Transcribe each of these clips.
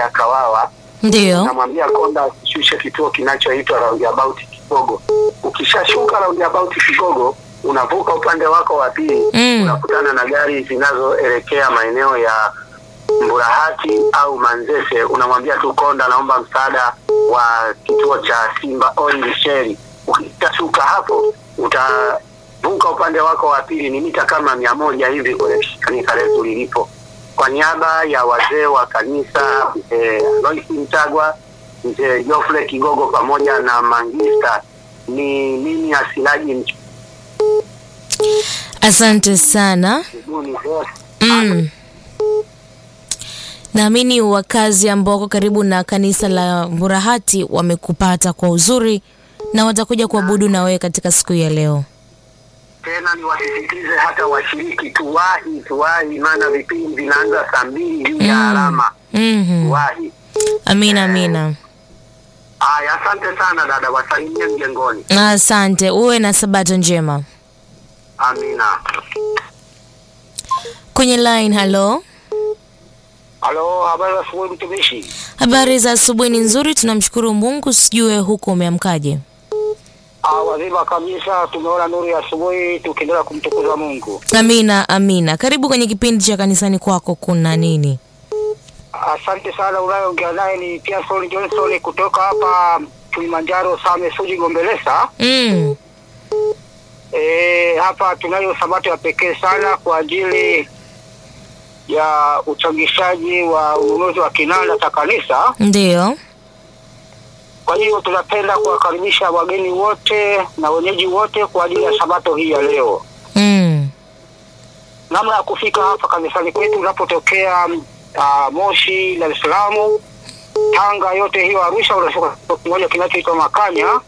Kawawa Ndiyo. namwambia konda ashushe kituo kinachoitwa roundabout Kigogo. Ukishashuka roundabout Kigogo, unavuka upande wako wa pili Mm. unakutana na gari zinazoelekea maeneo ya Mburahati au Manzese. Unamwambia tu konda, naomba msaada wa kituo cha Simba Oil Shell. Ukishashuka hapo utavuka upande wako wa pili, ni mita kama mia moja hivi kwenye kanisa letu lilipo. Kwa niaba ya wazee wa kanisa mzee Lois Mtagwa, mzee Geoffrey Kigogo pamoja na Mangista, ni mimi Asilaji Asante sana. Mchuguni Voice. Mm. Naamini wakazi ambao wako karibu na kanisa la Mburahati wamekupata kwa uzuri na watakuja kuabudu na wewe katika siku ya leo. Tena niwasisitize hata washiriki, tuwahi tuwahi, maana vipindi vinaanza saa mbili juu ya Mm. alama. Mhm. Tuwahi. Amina, amina. Aya, asante sana dada, wasalimie mjengoni. Asante, uwe na sabato njema. Amina. Kwenye line, halo. Halo, habari za asubuhi mtumishi. Habari za asubuhi ni nzuri, tunamshukuru Mungu. Sijue huko umeamkaje? Ah, wazima kabisa, tumeona nuru ya asubuhi tukiendelea kumtukuza Mungu. Amina, amina. Karibu kwenye kipindi cha kanisani kwako, kuna nini? Asante sana. Unayoongea naye ni Pearson Johnson kutoka hapa Kilimanjaro, Same Suji, Gombelesa. Mm. E, hapa tunayo sabato ya pekee sana kwa ajili ya uchangishaji wa ununuzi wa kinanda cha kanisa. Ndiyo. Kwa hiyo tunapenda kuwakaribisha wageni wote na wenyeji wote kwa ajili ya sabato hii ya leo. Mm. Namna ya kufika hapa kanisani kwetu unapotokea uh, Moshi, Dar es Salaam, Tanga, yote hiyo Arusha, unashuka kituo kimoja kinachoitwa Makanya,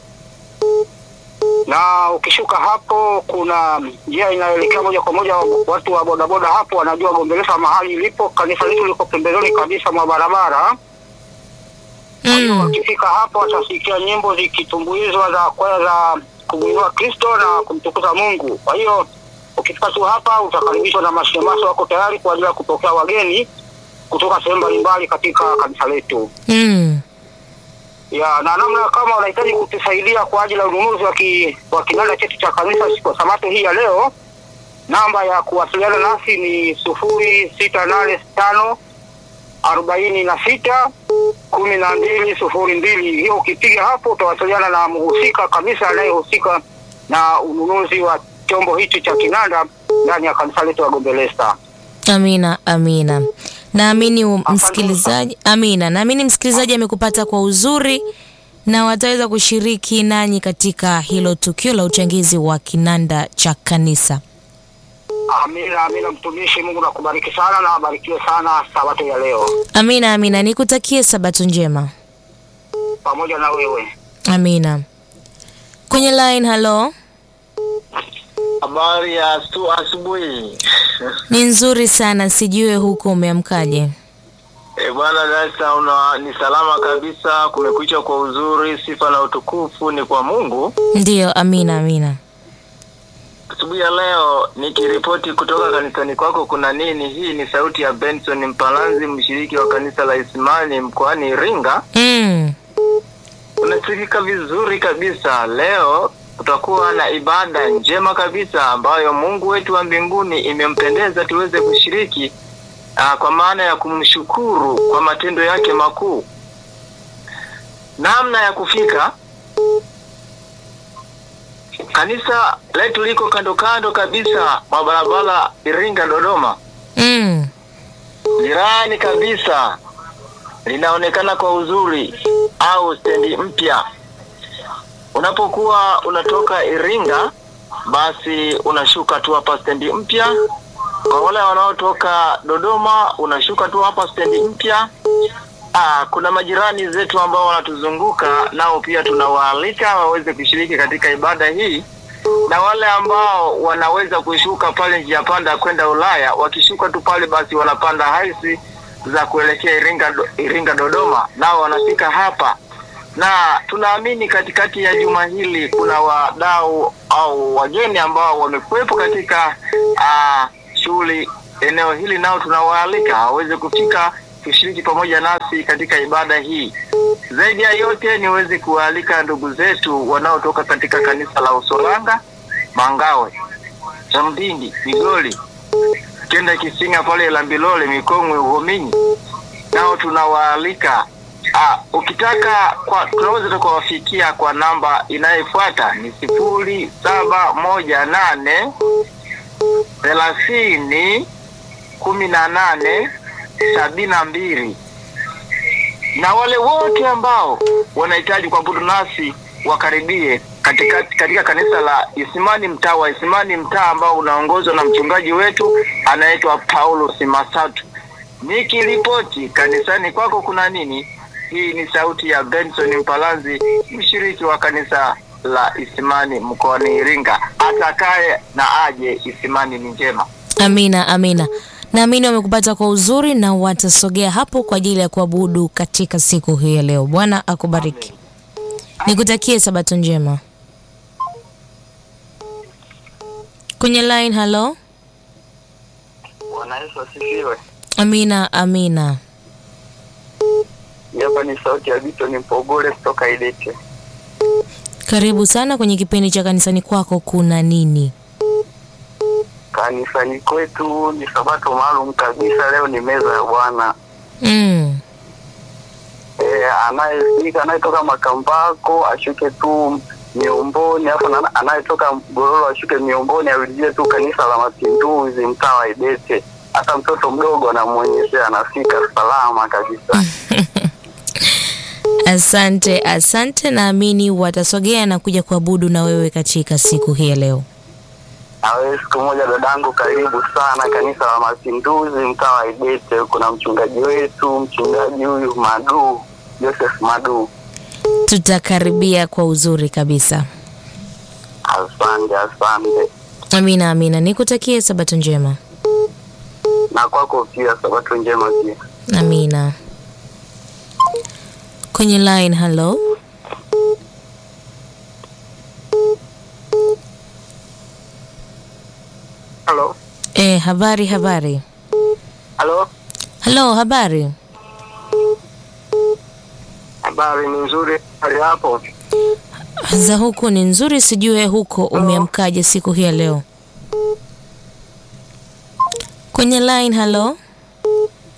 na ukishuka hapo kuna njia inayoelekea moja kwa moja. Watu wa bodaboda hapo wanajua Gombelesa mahali ilipo. Kanisa letu liko pembezoni kabisa mwa barabara. Kwa hiyo Mm. wakifika hapo watasikia nyimbo zikitumbuizwa za kwaya za kumwinua Kristo na kumtukuza Mungu. Kwa hiyo ukifika tu hapa utakaribishwa na mashemasi wako tayari kwa ajili ya kupokea wageni kutoka sehemu mbalimbali katika kanisa letu. Mm. Ya, na namna kama unahitaji kutusaidia kwa ajili ya ununuzi wa ki, wa kinanda chetu cha kanisa siku ya sabato hii ya leo, namba ya kuwasiliana nasi ni sufuri sita nane tano arobaini na sita kumi na mbili sufuri mbili. Hiyo ukipiga hapo utawasiliana na mhusika kabisa anayehusika na ununuzi wa chombo hichi cha kinanda ndani ya kanisa letu la Gombelesta. Amina, amina. Naamini u- msikilizaji, amina. Naamini msikilizaji amekupata kwa uzuri na wataweza kushiriki nanyi katika hilo tukio la uchangizi wa kinanda cha kanisa. Amina, amina mtumishi. Mungu nakubariki sana na abarikiwe sana sabato ya leo Amina, amina. Nikutakie sabato njema. pamoja na wewe. Amina. Kwenye line, halo. Habari ya asu- asubuhi. Ni nzuri sana, sijue huko umeamkaje? E bwana Dasa, una ni salama kabisa, kumekucha kwa uzuri, sifa na utukufu ni kwa Mungu. Ndiyo, amina, amina. Asubuhi ya leo nikiripoti kutoka kanisani kwako kuna nini. Hii ni sauti ya Benson Mpalanzi, mshiriki wa kanisa la Isimani mkoani Iringa. Mm. Unasikika vizuri kabisa. Leo kutakuwa na ibada njema kabisa ambayo Mungu wetu wa mbinguni imempendeza tuweze kushiriki aa, kwa maana ya kumshukuru kwa matendo yake makuu. Namna ya kufika kanisa letu liko kando kando kabisa mwa barabara Iringa Dodoma, Mm. jirani kabisa, linaonekana kwa uzuri au stendi mpya. Unapokuwa unatoka Iringa, basi unashuka tu hapa stendi mpya. Kwa wale wanaotoka Dodoma, unashuka tu hapa stendi mpya. Ah, kuna majirani zetu ambao wanatuzunguka nao pia tunawaalika waweze kushiriki katika ibada hii, na wale ambao wanaweza kushuka pale njia panda kwenda Ulaya, wakishuka tu pale basi wanapanda haisi za kuelekea Iringa, Do- Iringa Dodoma, nao wanafika hapa na tunaamini katikati ya juma hili kuna wadau au wageni ambao wamekuwepo katika uh, shughuli eneo hili, nao tunawaalika waweze kufika tushiriki pamoja nasi katika ibada hii. Zaidi ya yote, niweze kuwaalika ndugu zetu wanaotoka katika kanisa la Usolanga, Mangawe, Chamdindi, Migoli, Kenda Kisinga pale Lambilole, Mikongwe, Uhominyi, nao tunawaalika. Ah, ukitaka kwa tunaweza tukawafikia kwa namba inayofuata ni sifuri saba moja nane thelathini kumi na nane sabini na mbili na wale wote ambao wanahitaji kuabudu nasi wakaribie katika, katika kanisa la Isimani mtaa wa Isimani mtaa ambao unaongozwa na mchungaji wetu anaitwa Paulo Simasatu. Nikiripoti kanisani kwako kuna nini? Hii ni sauti ya Benson Mpalanzi, mshiriki wa kanisa la Isimani mkoani Iringa. Atakaye na aje, Isimani ni njema. Amina, amina. Naamini wamekupata kwa uzuri na watasogea hapo kwa ajili ya kuabudu katika siku hii ya leo. Bwana akubariki. Nikutakie sabato njema. Kwenye line, halo. Bwana Yesu asifiwe. Amina, amina. Hapa ni sauti ya Vito ni Mpogole kutoka Idete. Karibu sana kwenye kipindi cha kanisani kwako kuna nini? Kanisani kwetu ni sabato maalum kabisa. Leo ni meza ya Bwana. Mm. E, anayefika anayetoka Makambako ashuke tu Miomboni, alafu na- anayetoka Mgororo ashuke Miomboni, arudie tu kanisa la Mapinduzi mtaa wa Idete. Hata mtoto mdogo anamwonyeshea, anafika salama kabisa. Asante, asante. Naamini watasogea na kuja kuabudu na wewe katika siku hii ya leo. Na wewe siku moja dadangu, karibu sana kanisa la Mapinduzi mtaa wa Idete. Kuna mchungaji wetu, mchungaji huyu Madu Joseph Madu. Tutakaribia kwa uzuri kabisa. Asante, asante. Amina, amina. Nikutakie sabato njema. Na kwako pia, sabato njema pia. Amina. Kwenye line, halo. Halo, E, habari habari. halo. Halo, habari. Habari ni nzuri, hali hapo? Za huku ni nzuri, sijue huko umeamkaje siku hii ya leo. Kwenye line, halo.